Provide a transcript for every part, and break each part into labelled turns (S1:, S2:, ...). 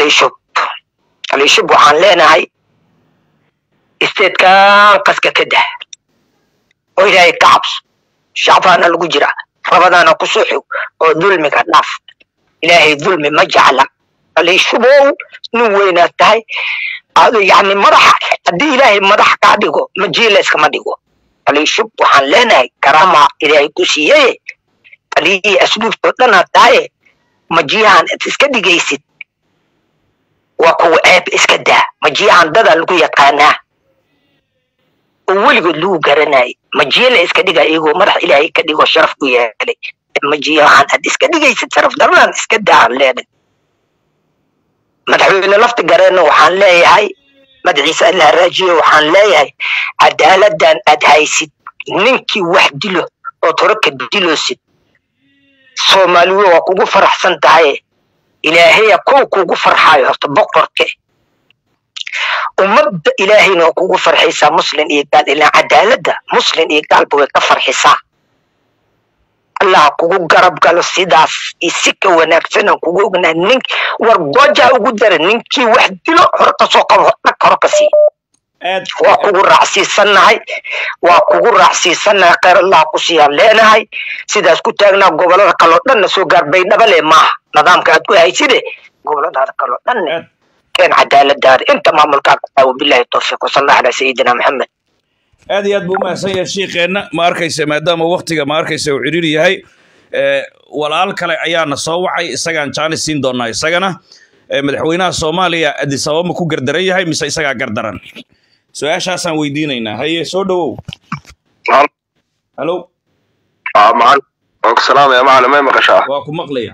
S1: aliishub aliishub waxaan leenahay isteedkan qaska ka dah oo ilaahay ka cabso shacbaana lagu jira rabadaana ku soo xog oo dulmiga dhaaf ilaahay dulmi ma jecla aliishubow nin weynaad tahay ado yani madaxa haddii ilaahay madax kaa dhigo majiilayskama dhigo aliishub waxaan leenahay karama ilaahay ku siiyaye taliyihii asluubtoo dhanaad tahaye majiyahan ad iska dhigaysid waa kuwa ceeb iska daa majiyahan dadaa lagu yaqaanaa oo weligood lagu garanayay majiye la iska dhiga iyagoo madax ilaahay ka dhigo sharaf ku yeelay majiyahan ad iska dhigaysid sharaf daranaan iska daan leenahay madaxweyne lafti gareenna waxaan leeyahay madaxiisa allah raajiyo waxaan leeyahay cadaaladan aad haysid ninkii wax dilo oo toraka diloosid soomaaliwe waa kugu faraxsan tahay ilaahaya kow kugu farxaayo horta boqorke ummadda ilaahayna waa kugu farxaysaa muslin iyo gaal ilaa cadaaladda muslin iyo gaalba way ka farxisaa allah kugu garab galo sidaas iyo si ka wanaagsanaan kugu ognaa nin war goja ugu dara ninkii wax dilo hore kasoo qabo dhag hore ka sii
S2: aad
S1: waa kugu raacsiisannahay waa kugu raacsiisannahay kheyr allah ku siiyaan leenahay sidaas ku taagnaa gobolada kaloo dhanna soo gaar baydhaba le maaha nidaamka aad ku hayside goboladaada kaloo dhanne
S2: aad
S1: keen cadaaladaada inta maamulkaa ku taawo bilahi towfiiq wasala allah calaa sayidina maxamed
S2: aad iyo aad buu umahadsan yahay shiikeenna ma arkaysa maadaama waktiga ma arkaysa uu cidhiiri yahay ee, walaal kale ayaana soo wacay isagaan jaanis siin doonaa isagana ee, madaxweynaha soomaaliya addis ababa ma ku gardaran yahay mise isagaa gardaran su-aashaasaan weydiinaynaa haye soo dhowow halo
S3: macalin waa ku salaamaya macalin may maqashaa
S2: waa ku maqlaya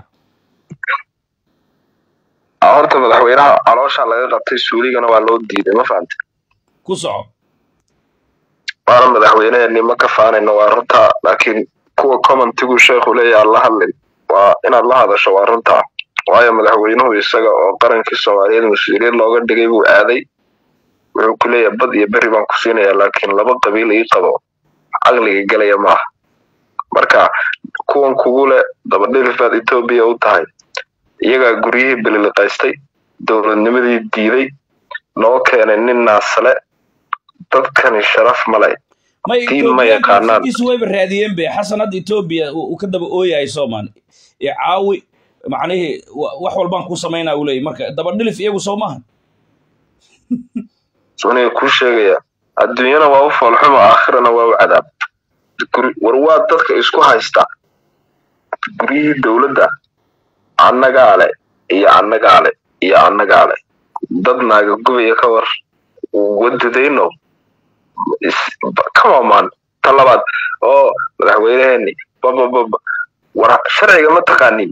S3: Ah, horta madaxweynaha caloosha laga qabtay suuligana waa loo diiday ma fahante
S2: ku soco
S3: waana madaxweyneheenni ma ka faanayno waa runta laakiin kuwa commentigu sheekhu leeyahay aan la hadlin waa inaad la hadasho waa runta waayo madaxweynuhu isaga oo qarankii soomaaliyeed mas-uuliyad looga dhigay buu aaday wuxuu ku leeyahay bad iyo berri baan ku siinayaa laakiin laba qabiil ii qabo caqliga gelaya maaha marka kuwan kugu leh dabadhilifaad etoobiya u tahay iyagaa guryihii beliliqaystay dowladnimadii diiday noo keenay nin naasale dadkani sharaf male
S2: may
S3: Tiin ma yaqaanaan.
S2: isu wayba raadiyeen be xasan hadda etoobiya uu uu ka daba ooyahay soomaan ee caawi macnihii wa- wax walbaan ku samaynaa uu leeyahy marka dabadhilif iyagu soo maaha
S3: aniga kuu sheegaya adduunyana waa u foolxumo aakhirana waa u cadaab Guri- war waa dadka isku haysta guryihii dowladda annagaa le iyo annagaa le iyo annagaa le dad naaga gubaya ka war wadadayno come on man ta labaad oo madaxweyneheeni babababa war sharciga ma taqaanin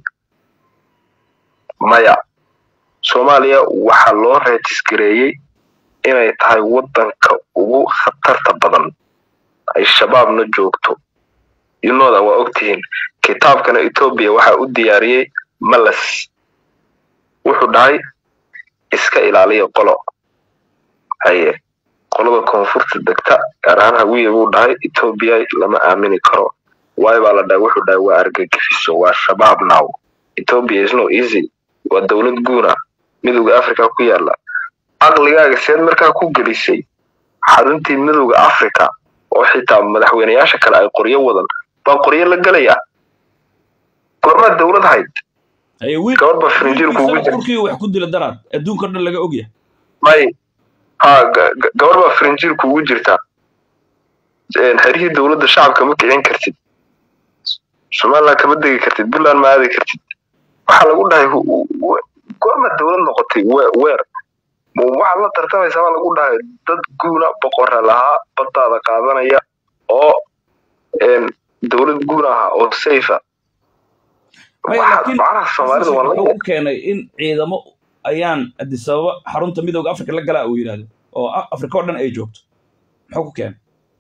S3: maya soomaaliya waxaa loo reejisgareeyey inay tahay waddanka ugu khatarta badan ay shabaabna joogto yunooda waa ogtihiin kitaabkana etoobiya waxaa u diyaariyey malas wuxuu dhahay iska ilaaliya qolo haye qolada koonfurta degta gaar ahaan hawiye buu dhahay etoobiya lama aamini karo waay baa la dhahay wuxuu dhahay waa argagixiso waa shabaab now ethiopia is no easy waa dowlad guuna midowda africa ku yaala caqligaaga seed markaa ku gelisay xaruntii midowda africa oo xitaa madaxweyneyaasha kale ay qoryo wadan baa qoryo la gelayaa goormaa dowlad hayd
S2: haye wiil
S3: gabar baa frinjir kuugu
S2: wiilkiisana
S3: jira
S2: turkiga wax ku dila daraad adduunka dhan laga ogyahay
S3: may ha ga- ga- gabar baa frinjir kuugu jirta Een, xerihii dowladda shacabka ma kicin kartid somaliland kama degi kartid puntland ma aadi kartid waxaa lagu dhahay hu- hu- hu- goorma dowlad noqotay we- weer Ma- waxaad la tartamaysaa baa lagu dhahay dad guuna boqora lahaa badaada qaadanaya oo een, dowlad guun aha oo safe
S2: Maya,
S3: Waxaa-
S2: laakiin
S3: macnaha soomaalida waa
S2: wuxuu
S3: la
S2: u keenay in ciidamo ayaan addis ababa xarunta midowda afrika la galaa uu yidhahdo oo A- afrika oo dhan ay joogto muxuu ku keenay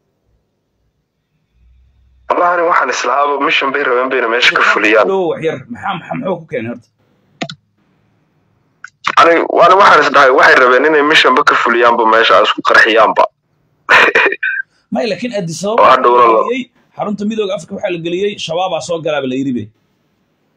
S3: wallahani waxaan islahaaba mission bay rabeen bayna meesha ka fuliyaan
S2: dhow wax yar maxaa maxaa muxuu ku keenay horta
S3: ani waani waxaan is dhahay waxay rabeen inay missionba ka fuliyaanba meesha ay isku qarxiyaanba
S2: maya laakiin addis
S3: oo
S2: ababa
S3: hadhowna la-
S2: geliyey xarunta midowda afrika waxaa la geliyey shabaabaa soo galaaba la yidhi be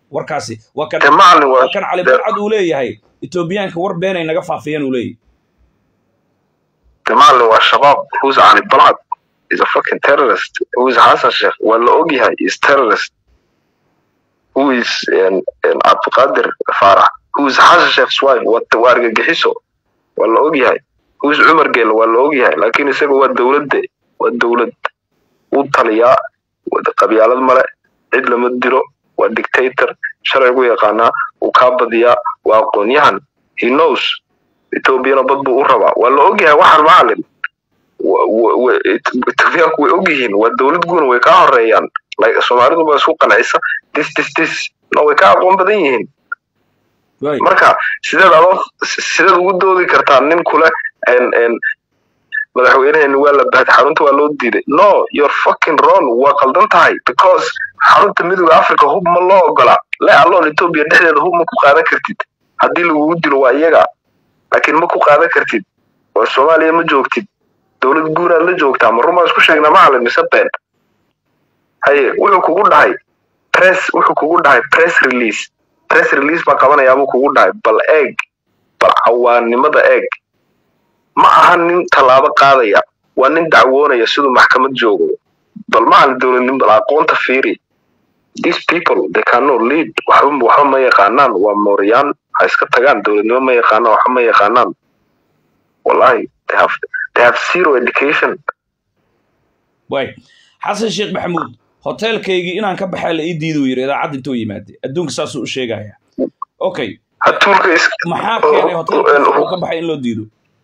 S2: warkaasi waa kan
S3: de macalin waa
S2: waa kan cali balcad uu leeyahay etoobiyaanka war beenay naga faafiyeen uu leeyahay
S3: de macalin waa shabaab who's cali balcad is a fucking terrorist who is Hassan Sheikh waa la ogyahay is terrorist who is um, um, Abdulqadir Farah who is Hassan Sheikh's wife waa waa argagixiso waa la ogyahay who is Umar Gel waa la ogyahay laakiin isaga waa dowladde waa dowlad uu taliyaa waa qabyaalad male cid lama diro waa dictator sharcigu yaqaanaa uu kaa badiyaa waa aqoon-yahan he knows ethoobiana bad buu u rabaa waa la ogyahay waxaan macalin etoobiyaanku way ogyihiin waa dowlad guuna way kaa horeeyaan soomaalidu baa isku qancisa dis dis dis no way kaa aqoon badan yihiin
S2: Right.
S3: marka sideed adoo sideed ugu doodi kartaa nin kule en- en madaxweynaheeni waa la bahday xarunta waa loo diiday no you're fucking wrong waa qaldan tahay because xarunta midooda africa hub ma loo ogola le alloon etoobiya dhexdeeda hub ma ku qaadan kartid haddii lagugu dilo waa iyaga laakiin ma ku qaadan kartid war soomaaliya ma joogtid dowlad guuraad la joogtaa ma rumaa isku sheegnaa macalin mise been haye wuxuu kugu dhahay press wuxuu kugu dhahay press release press release baa qabanayaabuu kugu dhahay bal eeg bal cawaannimada eeg ma aha nin tallaabo qaadaya waa nin dacwoonaya siduu maxkamad joogo bal ma aha dowladnimo bal aqoonta fiiri these people they cannot lead waxba waxba ma yaqaanaan waa mooriyaan ha iska tagaan dowladnimo ma yaqaanaan waxba ma yaqaanaan wallahi they have they have zero education
S2: way xasan sheekh maxamuud hoteelkaygii inaan ka baxaa la ii diiduu yidhi idaacadda intuu yimaade adduunka saasuu u sheegaya okay
S3: hatuulka is
S2: maxaa keenay hoteelka uu ka baxay in loo diido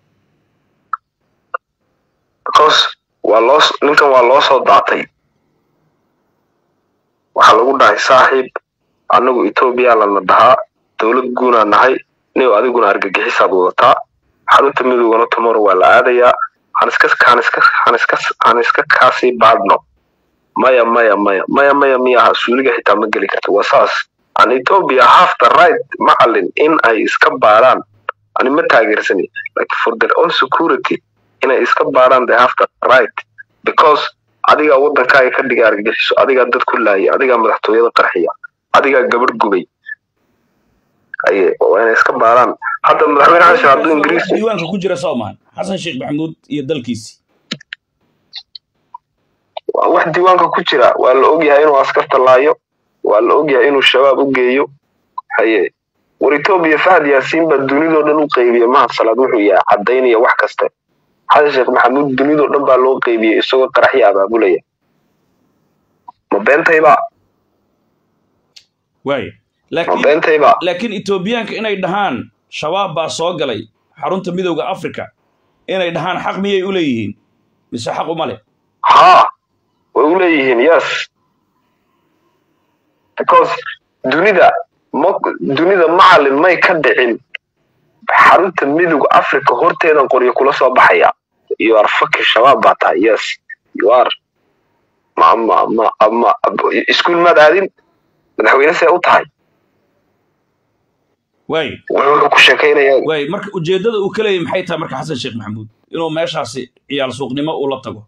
S3: because waa loo ninkan waa loo soo daatay waxaa lagu dhahay saaxiib annagu etoobiya lana dhahaa dowlad guunaa nahay niw adiguna argagixisaad wadataa xarunta midoogana tomorrow waa la aadayaa han iska han iska han iska han iska kaasii baadhno maya maya maya maya maya miyaha suuliga xitaa ma geli karta waa saas an ethiopia have the right macalin in ay iska baaraan ani ma taageersani like for their own security inay iska baaraan they have the right because adigaa waddankaaga ka dhiga argagixiso adigaa dad ku laaya adigaa madaxtooyada qarxiya adigaa gabadh gubay aye waa inay iska baaraan hadda madaxweyne xasan hadduu ingiriis
S2: diiwaanka ku jira soomaan xasan sheekh maxamuud iyo dalkiisi
S3: waa wax diiwaanka ku jira waa la ogyahay inuu askarta laayo waa la ogyahay inuu shabaab u geeyo haye war etoobiya fahad yaasiin baa dunidoo dhan u qeybiya mahad salaad wuxuu yahay caddaynaya wax kaste xasan sheekh maxamuud dunidoo dhan baa loo qeybiyey isagoo qaraxyo abaabulaya ma beentayba
S2: waay
S3: ma
S2: laakiin
S3: beentayba
S2: laakiin etoobiyaanka inay dhahaan shabaab baa soo galay xarunta midowda africa inay dhahaan xaq miyay u leeyihiin mise xaq uma leh
S3: haa way u leeyihiin yes because dunida ma dunida macalin may ka dhicin xarunta midowga africa horteedan qoryo kula soo baxaya you are fucking shabaab baa tahay yes you are ma ma ma ma iskuul maad aadin madaxweyne see u tahay
S2: waay
S3: wuxuu ku sheekaynayaa
S2: waay marka ujeeddada uu ka leeyahy maxay tahay marka xasan sheekh maxamuud inuu meeshaasi ciyaal suuqnimo uu la tago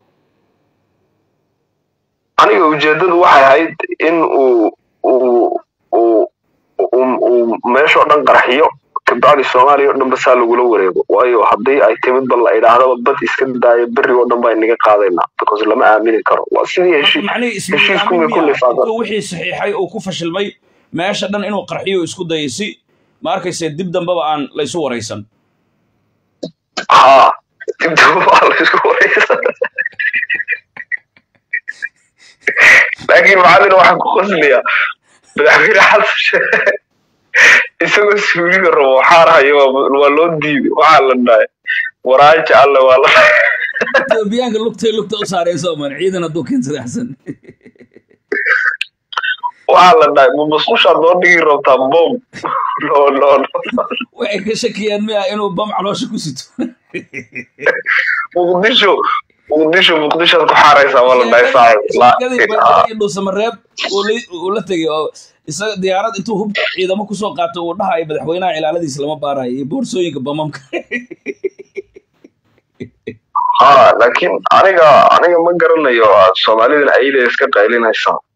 S3: aniga ujeedadu waxay ahayd in uu uu uu uu- uu meeshoo dhan qarxiyo kabacdi soomaaliya oo dhan basaa lagula wareego waayo haddii ay timid bal la idhaahdaba bad iska daayo berri oo dhan baa inaga qaadaynaa because lama aamini karo waa sidii
S2: marka
S3: heshii
S2: macnihii
S3: heshiisku
S2: ismiidaamin
S3: may ku
S2: miya
S3: lifaaqan
S2: intuu wixii saxiixay uu ku fashilmay meesha dhan inuu qarxiyo isku dayay si ma arkayse dib dambeba aan laysu waraysan
S3: haa dibdaba baa la isku wareysan laakiin macalin waxaan ku qoslayaa madaxweyne xasan sheekh isagoo suuliga rabo waxaan hayo waa waa loo diiday waxaa la dhahay waraaja alle waa la
S2: etoobiyaanka lugtay lugta u saareen soomaan ciidan hadduu keensada xasan
S3: waxaa la dhahay ma musqushaad noo dhigi rabtaa bom no no no
S2: waxay ka shakiyaan miya inuu bam caloosha ku sito
S3: muqdisho muqdisho muqdishoad ku xaaraysaa waa la dhahay saaxib La-
S2: sheekadii baydhabo iyo dhuusamareeb uu la- uu la tegey oo isaga diyaarad intuu hub ciidamo kusoo qaato uu dhahayo madaxweynaha ilaaladiisa lama baarayo iyo boorsooyinka bamamka
S3: ha laakiin aniga aniga ma garanayo soomaalidana ayada iska qaylinaysa